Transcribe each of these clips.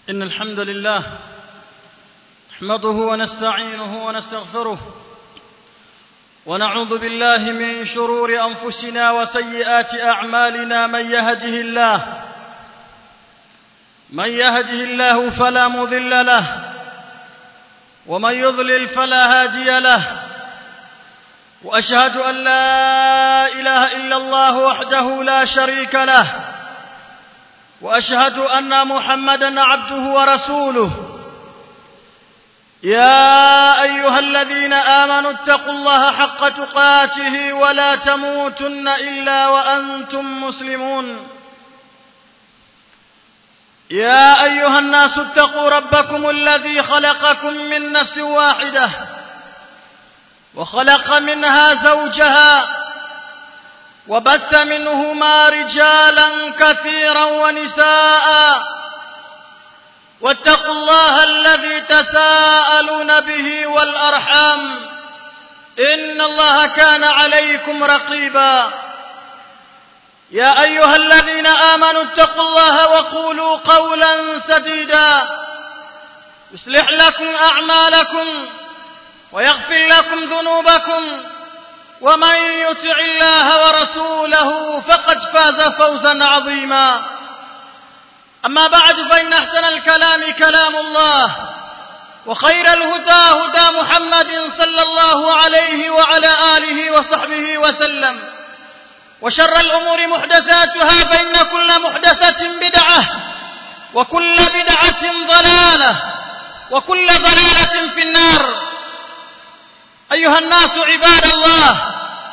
إن الحمد لله نحمده ونستعينه ونستغفره ونعوذ بالله من شرور أنفسنا وسيئات أعمالنا من يهده الله من يهده الله فلا مضل له ومن يضلل فلا هادي له وأشهد أن لا إله إلا الله وحده لا شريك له واشهد ان محمدا عبده ورسوله يا ايها الذين امنوا اتقوا الله حق تقاته ولا تموتن الا وانتم مسلمون يا ايها الناس اتقوا ربكم الذي خلقكم من نفس واحده وخلق منها زوجها وبث منهما رجالا كثيرا ونساء واتقوا الله الذي تساءلون به والأرحام إن الله كان عليكم رقيبا يا أيها الذين آمنوا اتقوا الله وقولوا قولا سديدا يصلح لكم أعمالكم ويغفر لكم ذنوبكم ومن يطع الله ورسوله فقد فاز فوزا عظيما أما بعد فإن أحسن الكلام كلام الله وخير الهدى هدى محمد صلى الله عليه وعلى آله وصحبه وسلم وشر الأمور محدثاتها فإن كل محدثة بدعة وكل بدعة ضلالة وكل ضلالة في النار أيها الناس عباد الله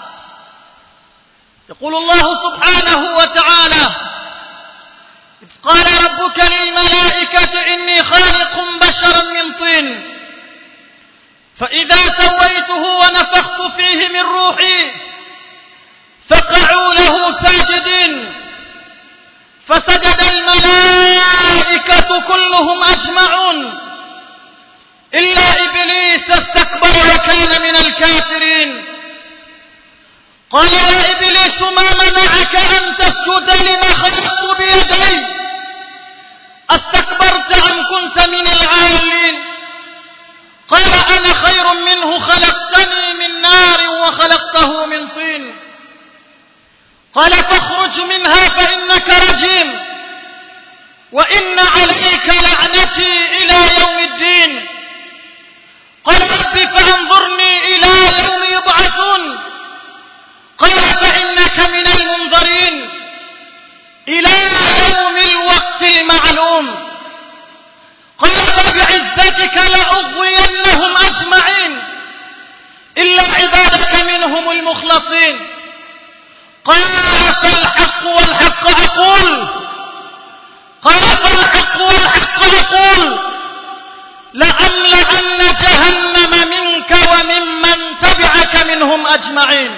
يقول الله سبحانه وتعالى إذ قال ربك للملائكة إني خالق بشرا من طين فإذا سويته ونفخت فيه من روحي فقعوا له ساجدين فسجد الملائكة كلهم أجمعون إلا إبليس استكبر وكان من الكافرين قال يا إبليس ما منعك أن تسجد لما خلقت بيدي استكبرت أم كنت من العالين قال أنا خير منه خلقتني من نار وخلقته من طين قال فاخرج منها فإنك رجيم وإن عليك لعنتي إلى يوم الدين قال رب فانظرني إلى يوم يبعثون قال فإنك من المنظرين إلى يوم الوقت المعلوم قال فبعزتك لأغوينهم أجمعين إلا عبادك منهم المخلصين قال فالحق والحق أقول قال فالحق والحق أقول لأملأن جهنم منك وممن تبعك منهم أجمعين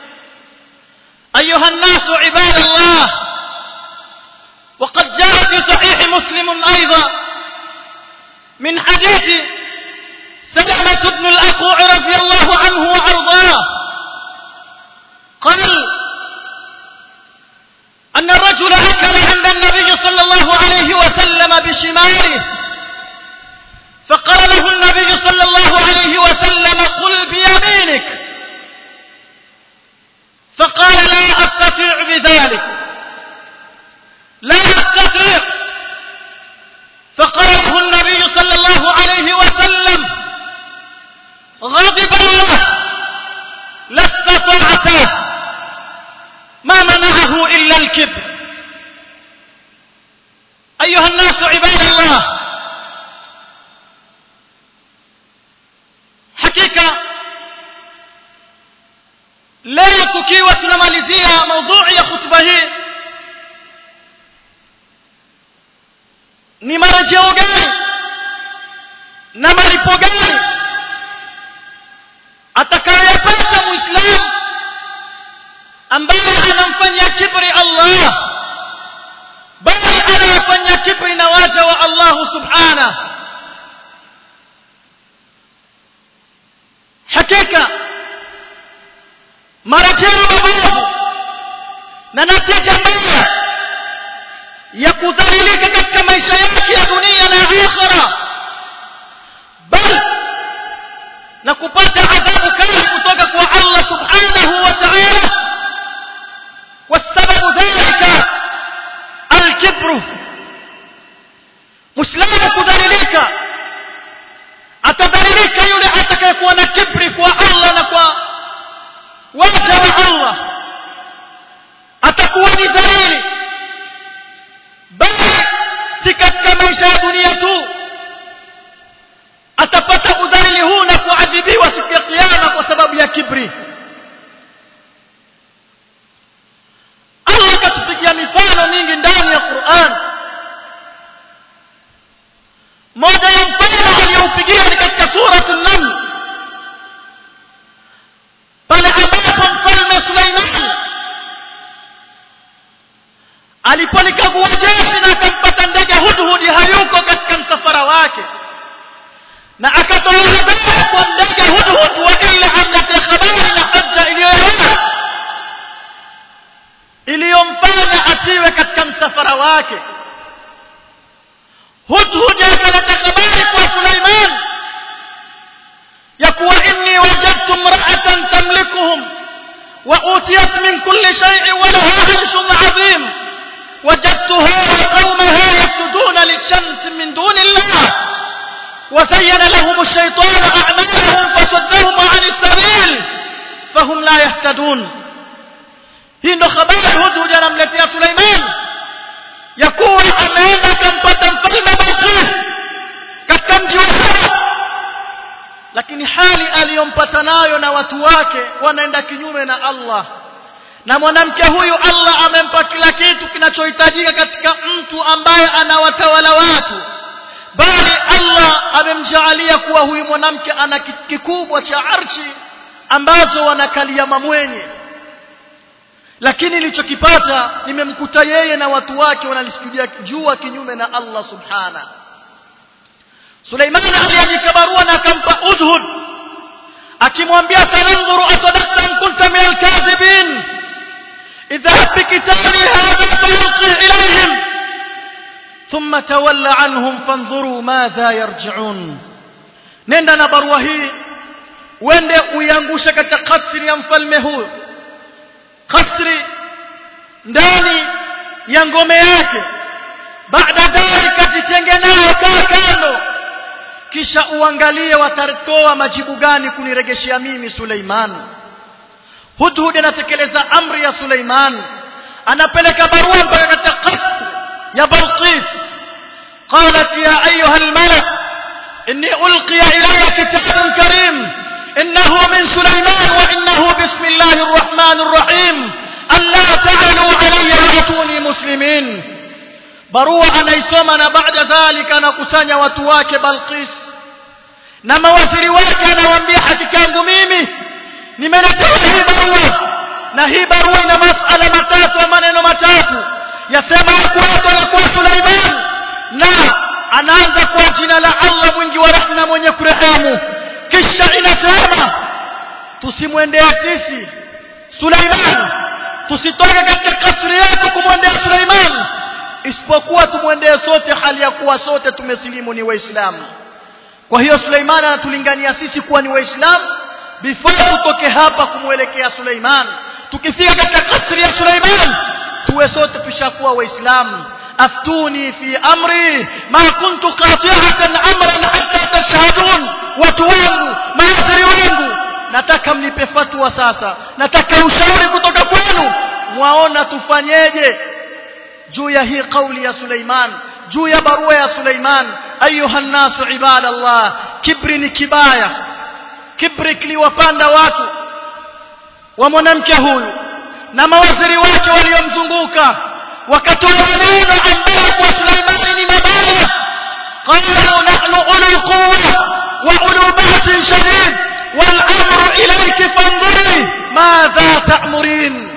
أيها الناس عباد الله وقد جاء في صحيح مسلم أيضا من حديث سلمة بن الأكوع رضي الله عنه وأرضاه قال أن الرجل أكل عند النبي صلى الله عليه وسلم بشماله فقال له النبي صلى الله عليه وسلم قل بيمينك فقال لا أستطيع بذلك لا أستطيع فقال له النبي صلى الله عليه وسلم غضب الله لا استطعت ما منعه إلا الكبر أيها الناس عباد الله hakika leo tukiwa tunamalizia maudhui ya khutba hii ni marejeo gani na malipo gani atakayopata muislamu ambaye anamfanyia kibri Allah bali anayefanya kibri na waja wa Allah subhanahu hakika marejeo mabovu na natija mbaya ya kudhalilika katika maisha yake ya dunia na akhira bal na kupata adhabu kali kutoka kwa Allah subhanahu wa ta'ala والسبب ذلك الكبر مسلم kudhalilika atadhalilika yule atakayekuwa na kibri kwa Allah na kwa waja wa Allah atakuwa ni dhalili bali si katika maisha ya dunia tu atapata udhalili huu na kuadhibiwa siku ya kiyama kwa sababu ya kibri Allah akatupigia mifano mingi ndani ya Qur'an moja ya mfano aliyoupigia ni katika suratul naml pale ambapo mfalme Suleiman alipolikagua jeshi na akampata ndege hudhudi hayuko katika msafara wake na akatoa habari kwa ndege hudhud wa ila amlete habari na hujja iliyoelewa iliyomfanya asiwe katika msafara wake hudhud akaleta habari kwa Suleiman ya kuwa inni wajadtu imra'atan tamlikuhum wa utiyat min kulli shay'in wa laha 'arshun 'azim وجدتها وقومها يسجدون للشمس من دون الله وزين لهم الشيطان أعمالهم فصدهم عن السبيل فهم لا يهتدون hii ndo habari hudhud anamletea Suleiman ya kuwa ameenda akampata mfalme Balqis katika mji wa Saba lakini hali aliyompata nayo na watu wake wanaenda kinyume na Allah na mwanamke huyu Allah amempa kila kitu kinachohitajika katika mtu ambaye anawatawala watu bali Allah amemjaalia kuwa huyu mwanamke ana kitu kikubwa cha archi ambazo wanakalia mamwenye lakini ilichokipata imemkuta yeye na watu wake wanalisjudia jua kinyume na Allah subhana Suleiman aliandika barua na akampa Udhud akimwambia sananzuru asadaqta in kunta min alkadhibin اذهب بكتابي هذا فألقه إليهم ثم تول عنهم فانظروا ماذا يرجعون nenda na barua hii uende uiangushe katika kasri ya mfalme huyo kasri ndani ya ngome yake baada dhalika jitenge nao kaa kando kisha uangalie watatoa majibu gani kuniregeshea mimi Suleiman Hudhud anatekeleza amri ya Suleiman anapeleka barua mpaka katika kasri ya Balqis قالت يا أيها الملأ إني ألقي إلي كتاب كريم إنه من سليمان وإنه بسم الله الرحمن الرحيم ألا تعلوا علي وأتوني مسلمين barua anaisoma na baada dhalika anakusanya watu wake Balqis na mawaziri wake anawaambia hakika yangu mimi nimeletewa hii barua na hii barua ina masala matatu ya maneno matatu yasema ya kwanza la kwa Suleiman na anaanza kwa jina la Allah mwingi wa rehema mwenye kurehemu kisha inasema tusimwendee sisi Suleiman tusitoke katika kasri yetu kumwendea Suleiman isipokuwa tumwendee sote hali ya kuwa sote tumesilimu ni waislamu kwa hiyo Suleiman anatulingania sisi kuwa ni waislamu before tutoke hapa kumwelekea Suleiman tukifika katika kasri ya Suleiman tuwe sote tushakuwa waislamu aftuni fi amri ma kuntu qati'atan amran hatta tashhadun watu wangu maasiri wangu nataka mnipe fatwa sasa nataka ushauri kutoka kwenu mwaona tufanyeje juu ya hii kauli ya Suleiman juu ya barua ya Suleiman ayuha nasu ibadallah kibri ni kibaya kibri kiliwapanda watu wa mwanamke huyu na mawaziri wake waliomzunguka wakatoa maneno ambayo kwa Suleiman ni mabaya qalu nahnu ulu quwwa wa ulu ba'sin shadid wal amru ilayki fandhuri madha ta'murin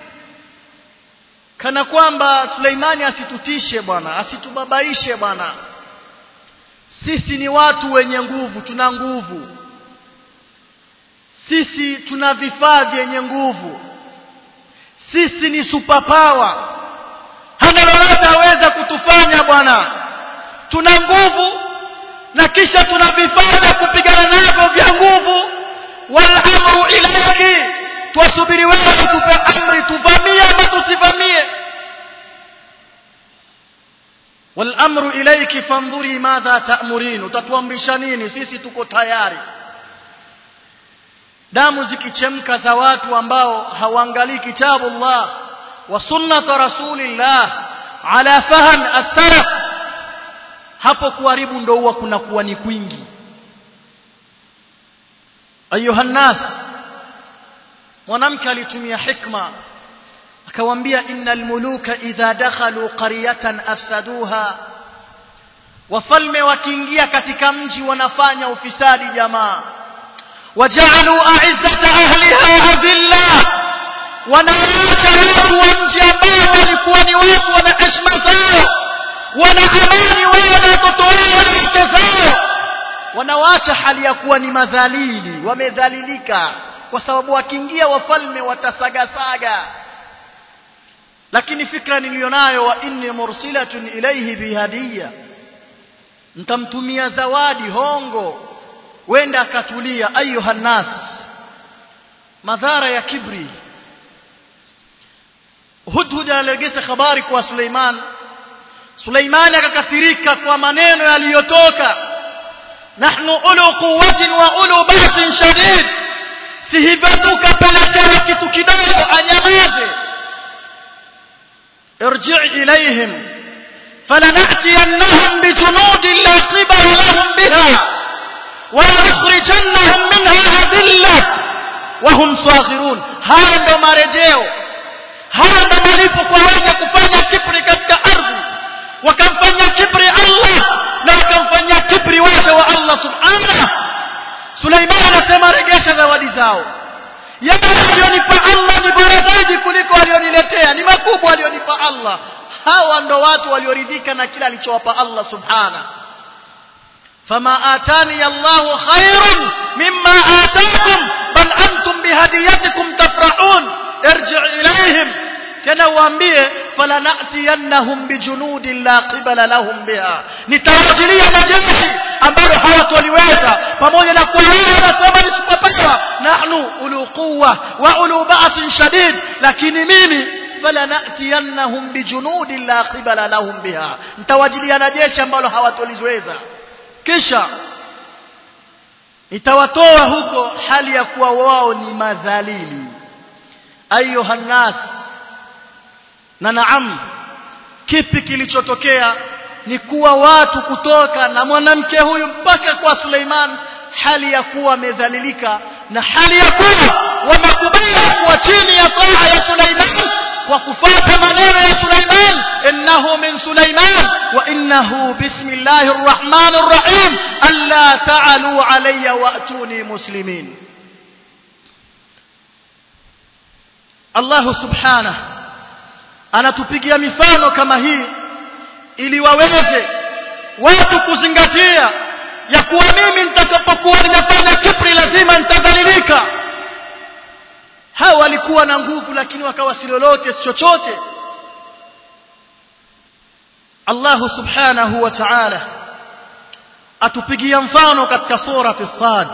kana kwamba Suleimani asitutishe bwana asitubabaishe bwana sisi ni watu wenye nguvu tuna nguvu sisi tuna vifaa vyenye nguvu sisi ni superpower hana lolote aweza kutufanya bwana tuna nguvu na kisha tuna vifaa vya kupigana navyo vya nguvu wal amru ilayki twasubiri wewe tupe amri tuvamie ama tusivamie wal amru ilayki fandhuri madha ta'murin utatuamrisha nini sisi tuko tayari damu zikichemka za watu ambao hawaangalii kitabu Allah wa sunnata rasulillah ala fahm as-salaf hapo kuharibu ndo huwa kuna kuwa ni kwingi ayuha nas mwanamke alitumia hikma akawambia innal muluka idha dakhalu qaryatan afsaduha wafalme wakiingia katika mji wanafanya ufisadi jamaa waja'alu a'izzata ahliha adilla wanaacha watu wa mji ambao walikuwa ni watu wana heshima zao wana amani wao na watoto wao na wake zao wanawaacha hali ya kuwa ni madhalili wamedhalilika kwa sababu wakiingia wafalme watasagasaga lakini fikra nilionayo wa inni mursilatun ilayhi bihadiya nitamtumia zawadi hongo wenda akatulia ayuha nas madhara ya kibri hudhud alilegeza habari kwa Suleiman Suleiman akakasirika kwa maneno yaliyotoka nahnu ulu quwwatin wa ulu ba'sin shadid si hivyo tukapelekea kitu kidogo anyamaze irji' ilayhim فلنأتينهم بجنود لا قبل لهم بها ولنخرجنهم منها أذلة وهم صاغرون هذا ndo marejeo haya ndo malipo kwa wenye kufanya kibri katika ardhi wakamfanya kibri Allah na wakamfanyia kibri waja wa Allah subhanahu Suleiman anasema regesha zawadi zao yale aliyonipa Allah ni bora zaidi kuliko aliyoniletea ni makubwa aliyonipa Allah hawa ndo watu walioridhika na kila alichowapa Allah subhana fama atani Allahu khairun mimma atakum bal antum bihadiyatikum tafrahun irji' ilayhim tena waambie falanatiyannahum bijunudin la qibala lahum biha nitawajilia na jeshi ambalo hawatoliweza pamoja na kuwa wao wanasema ni superpower nahnu ulu quwwa wa ulu ba'sin shadid lakini mimi falanatiyannahum bijunudin la qibala lahum biha nitawajilia na jeshi ambalo hawatoliweza kisha itawatoa huko hali ya kuwa wao ni madhalili ayuha nas na naam kipi kilichotokea ni kuwa watu kutoka na mwanamke huyu mpaka kwa Suleiman hali ya kuwa amedhalilika na hali ya kuwa wamekubali kuwa chini ya taa ya Suleiman kwa kufuata maneno ya Suleiman innahu min Suleiman wa innahu bismillahir rahmanir rahim alla ta'alu alayya wa'tuni muslimin Allah subhanahu anatupigia mifano kama hii ili waweze watu kuzingatia ya kuwa mimi nitakapokuwa nimefanya kibri lazima nitadhalilika hawa walikuwa na nguvu lakini wakawa si lolote chochote Allah subhanahu wa ta'ala atupigia mfano katika surati Sad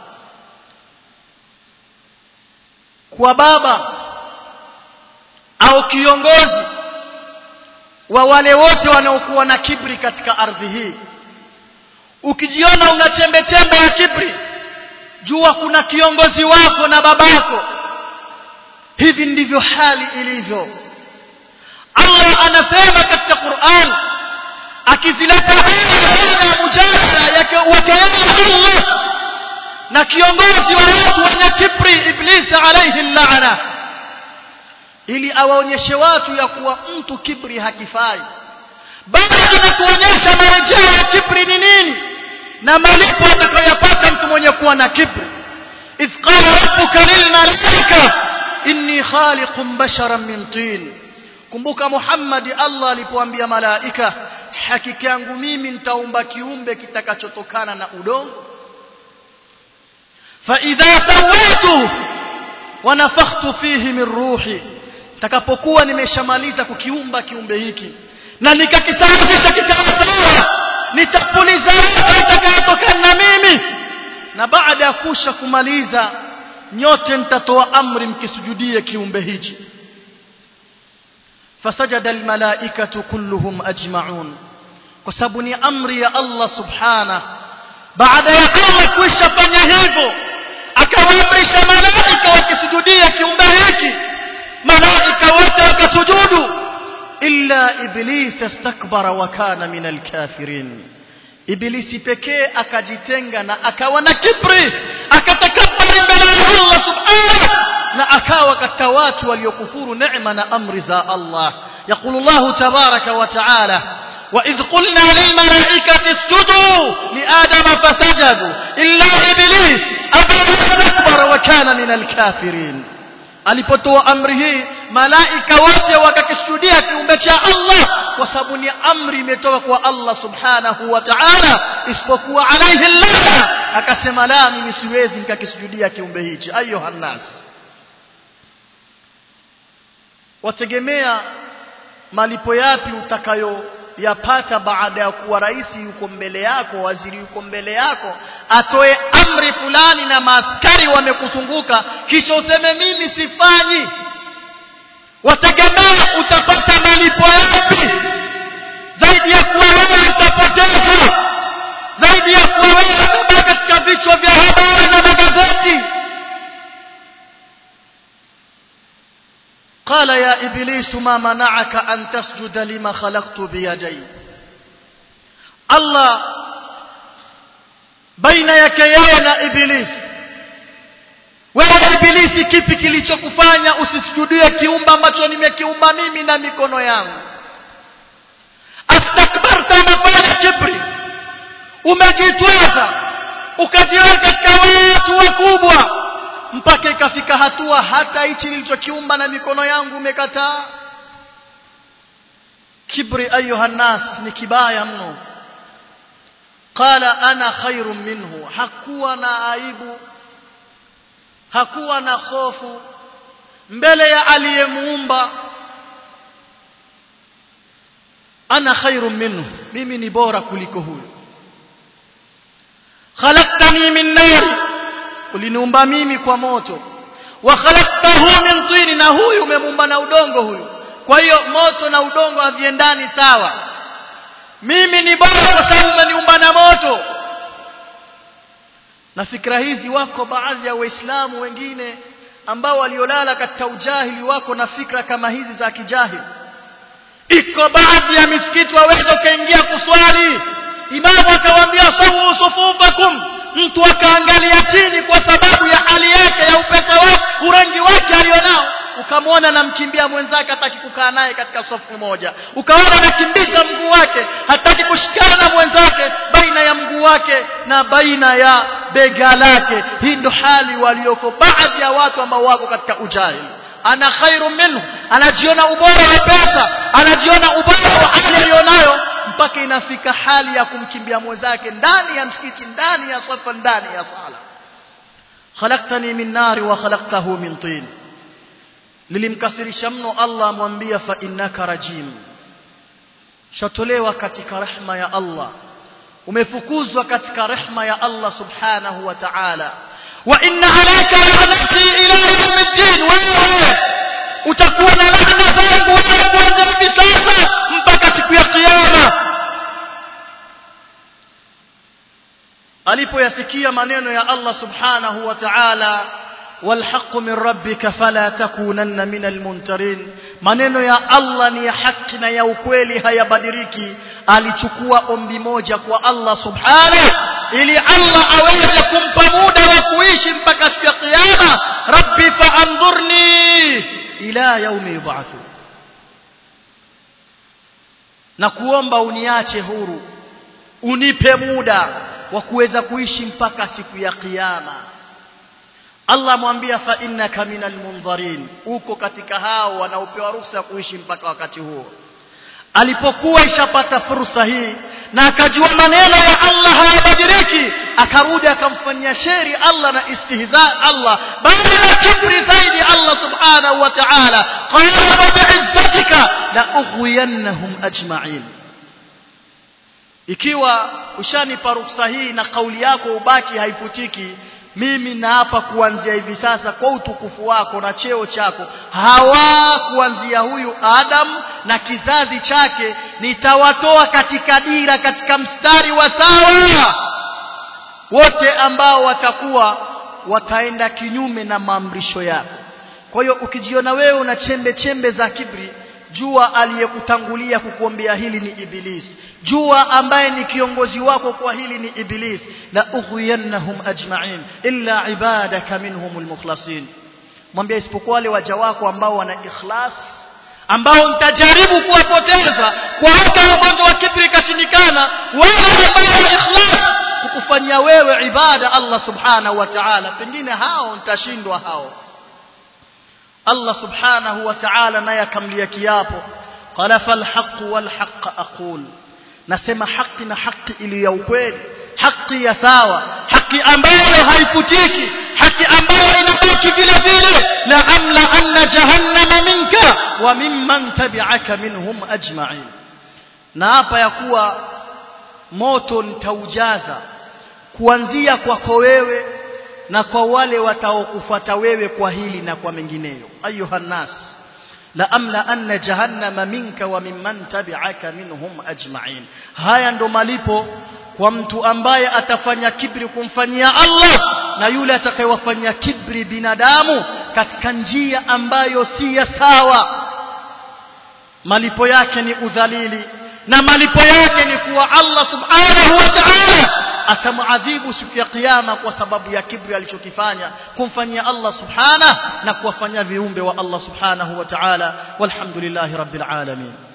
kwa baba au kiongozi wa wale wote wanaokuwa na kibri katika ardhi hii ukijiona una chembe chembe ya kibri jua kuna kiongozi wako na babako hivi ndivyo hali ilivyo Allah anasema katika Qur'an akizileta aya ya mujadala yake Allah na kiongozi wa watu wenye kibri iblis alayhi laana ili awaonyeshe watu ya kuwa mtu kibri hakifai bali anatuonyesha marejeo ya kibri ni nini na malipo atakayopata mtu mwenye kuwa na kibri idh qala rabbuka lilmalaika inni khaliqun basharan min tin kumbuka Muhammad Allah alipoambia malaika hakika yangu mimi nitaumba kiumbe kitakachotokana na udongo fa idha sawaitu wa nafakhtu fihi min ruhi takapokuwa nimeshamaliza kukiumba kiumbe hiki na nikakisawazisha kikawa sawa na baada ya kusha kumaliza nyote nitatoa amri mkisujudie kiumbe hichi fasajada almalaikatu kulluhum ajma'un kwa sababu ni amri ya Allah subhana baada ya Allah kuisha fanya hivyo akawaamrisha malaika wakisujudia kiumbe hiki malaika wote wakasujudu illa iblis istakbara wa kana min alkafirin ibilisi pekee akajitenga na akawa na kibri akatakabari mbele ya Allah subhanahu na akawa katika watu waliokufuru neema na amri za Allah يقول الله تبارك وتعالى وإذ قلنا للملائكة اسجدوا لآدم فسجدوا إلا إبليس أبى واستكبر وكان من الكافرين alipotoa amri hii malaika wote wakakishuhudia kiumbe cha Allah kwa sababu ni amri imetoka kwa Allah subhanahu wa ta'ala isipokuwa alaihi Allah akasema la mimi siwezi nikakisujudia kiumbe hichi ayuha nas wategemea malipo yapi utakayoyapata baada ya kuwa rais yuko mbele yako waziri yuko mbele yako atoe amri fulani na maaskari wamekuzunguka kisha useme mimi sifanyi wategemea utapata malipo yapi zaidi ya kuwa wewe utapoteza zaidi ya kuwa wewe utabaki katika vichwa vya habari na magazeti قال يا إبليس ما منعك أن تسجد لما خلقت بيدي الله بين يكيين إبليس wewe ibilisi kipi kilichokufanya usisujudie kiumba ambacho nimekiumba mimi na mikono yangu astakbarta umefanya kibri umejitweza ukajiweka katika watu wakubwa mpaka ikafika hatua hata hichi nilichokiumba na mikono yangu umekataa kibri ayuha nas ni kibaya mno qala ana khairun minhu hakuwa na aibu hakuwa na hofu mbele ya aliyemuumba ana khairun minhu mimi ni bora kuliko huyu khalaqtani min nari uliniumba mimi kwa moto wa khalaqtahu min tini na huyu umemuumba na udongo huyu kwa hiyo moto na udongo haviendani sawa mimi ni bora kwa sababu umeniumba na moto na fikra hizi wako baadhi ya waislamu wengine ambao waliolala katika ujahili wako na fikra kama hizi za kijahili iko baadhi ya misikiti waweza ukaingia kuswali imamu akawaambia sawu sufufakum mtu akaangalia chini kwa sababu ya hali yake ya upesa wake urangi wake alionao ukamwona namkimbia mwenzake hataki kukaa naye katika safu moja ukaona anakimbiza mguu wake hataki kushikana na mwenzake baina ya mguu wake na baina ya bega lake hii ndo hali walioko baadhi ya watu ambao wako katika ujahili ana khairu minhu anajiona ubora wa pesa anajiona ubora wa hali aliyonayo mpaka inafika hali ya kumkimbia mwenzake ndani ya msikiti ndani ya safa ndani ya sala khalaqtani min nari wa khalaqtahu min tin lilimkasirisha mno Allah amwambia fa innaka rajim shatolewa katika rehma ya Allah umefukuzwa katika rehma ya Allah subhanahu wa ta'ala wa inna alayka la'nati ila yawmiddin wewe utakuwa na laana zangu wewe kuanzia hivi sasa mpaka siku ya kiyama alipoyasikia maneno ya Allah subhanahu wa ta'ala والحق من ربك فلا تكونن من المنترين maneno ya Allah ni ya haki na ya ukweli hayabadiliki alichukua ombi moja kwa Allah subhanahu ili Allah aweze kumpa muda wa kuishi mpaka siku ya kiyama rabbi faandhurni ila yaumi yub'athu na kuomba uniache huru unipe muda wa kuweza kuishi mpaka siku ya kiyama Allah amwambia fa innaka minal mundharin uko katika hao wanaopewa ruhusa kuishi mpaka wakati huo alipokuwa ishapata fursa hii na akajua maneno ya Allah hayabadiliki akarudi akamfanyia sheri Allah na istihza Allah bali na kibri zaidi Allah subhanahu wa ta'ala qala bi'izzatika la ughwiyannahum ajma'in ikiwa ushanipa ruksa hii na kauli yako ubaki haifutiki mimi naapa kuanzia hivi sasa kwa utukufu wako na cheo chako hawa kuanzia huyu Adam na kizazi chake nitawatoa katika dira katika mstari wa sawa wote ambao watakuwa wataenda kinyume na maamrisho yako kwa hiyo ukijiona wewe una chembe chembe za kibri jua aliyekutangulia kukuombea hili ni iblis jua ambaye ni kiongozi wako kwa hili ni iblis la ughwiyannahum ajma'in illa ibadaka minhumul mukhlasin mwambie isipokuwa wale waja wako ambao wana ikhlas ambao nitajaribu kuwapoteza kwa hata ugonjwa wa kibri kashindikana wale ambao wana ikhlas kukufanyia wewe ibada Allah subhanahu wa ta'ala pengine hao nitashindwa hao Allah subhanahu wa ta'ala naye akamlia kiapo qala fal haqq wal haqq aqul nasema haki na haki iliyo ya ukweli haki ya sawa haki ambayo haifutiki haki ambayo inabaki vile vile la amla anna jahannama minka wa mimman tabi'aka minhum ajma'in na hapa ya kuwa moto nitaujaza kuanzia kwako wewe na kwa wale wataokufuata wewe kwa hili na kwa mengineyo ayuha nas la amla anna jahannama minka wa mimman tabi'aka minhum ajma'in haya ndo malipo kwa mtu ambaye atafanya kibri kumfanyia Allah na yule atakayewafanyia kibri binadamu katika njia ambayo si ya sawa malipo yake ni udhalili na malipo yake ni kuwa Allah subhanahu wa ta'ala atamuadhibu siku ya kiyama kwa sababu ya kibri alichokifanya kumfanyia Allah subhanahu na kuwafanyia viumbe wa Allah subhanahu wa ta'ala walhamdulillahi rabbil alamin